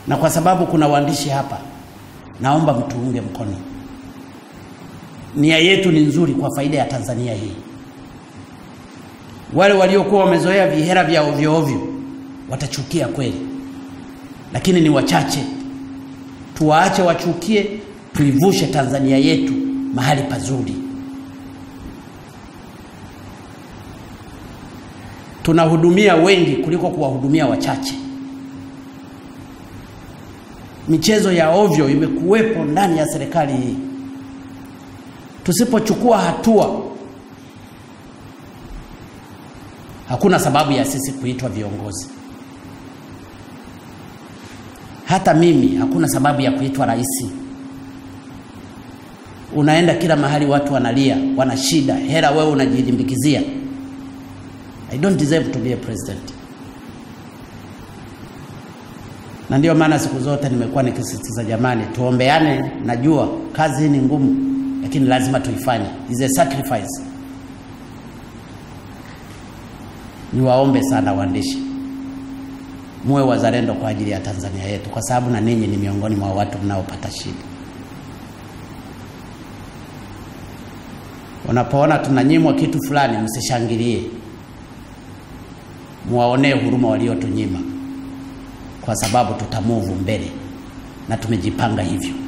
na kwa sababu kuna waandishi hapa, naomba mtuunge mkono. Nia yetu ni nzuri kwa faida ya Tanzania hii. Wale waliokuwa wamezoea vihera vya ovyo ovyo watachukia kweli, lakini ni wachache. Tuwaache wachukie, tuivushe Tanzania yetu mahali pazuri. Tunahudumia wengi kuliko kuwahudumia wachache. Michezo ya ovyo imekuwepo ndani ya serikali hii. Tusipochukua hatua, hakuna sababu ya sisi kuitwa viongozi. Hata mimi hakuna sababu ya kuitwa rais. Unaenda kila mahali, watu wanalia, wana shida, hela wewe unajilimbikizia. I don't deserve to be a president. Na ndio maana siku zote nimekuwa nikisisitiza, jamani, tuombeane. Najua kazi hii ni ngumu, lakini lazima tuifanye, is a sacrifice. Niwaombe sana waandishi, muwe wazalendo kwa ajili ya Tanzania yetu, kwa sababu na ninyi ni miongoni mwa watu mnaopata shida. Unapoona tunanyimwa kitu fulani, msishangilie, muwaonee huruma waliotunyima, kwa sababu tutamuvu mbele na tumejipanga hivyo.